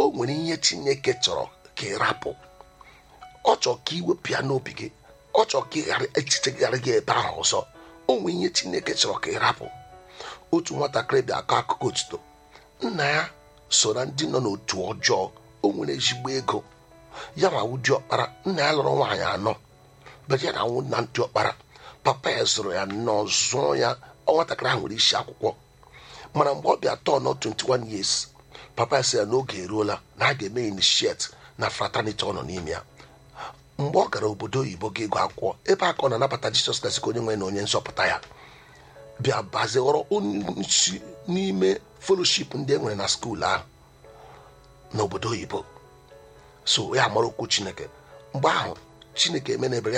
nwere ihe chineke chọrọ ka ị rapụ ọ chọrọ ka iwepụ ya n'obi gị ọ chọrọ ka ị ghara echiche gị ghara gị ebe ahụ ọzọ o nwere ihe chineke chọrọ ka ị rapụ otu nwatakịrị bịa akọ akụkọ otuto nna ya so na ndị nọ n'otu ọjọọ o nwere ezigbo ego ya ma ụdị ọkpara nna ya lụrụ nwaanyị anọ bere ya na nwụ na ndị ọkpara papa ya zụrụ ya nnọọ zụọ ya nwatakịrị ahụ nwere isi akwụkwọ mana mgbe ọ bịa tọọ nọ 21 years papa ya sị ya n'oge eruola na a ga-eme initiate na fraternity ọ nọ n'ime ya mgbe ọ gara obodo oyibo ga ego akwụkwọ ebe a ka ọ na-anabata jisọs kraịst ka onye nwe na onye nzọpụta ya bịa bazie ghọrọ onye isi n'ime fellowship ndị e nwere na skuul ahụ n'obodo oyibo so ya mara okwu chineke mgbe ahụ chineke emenebere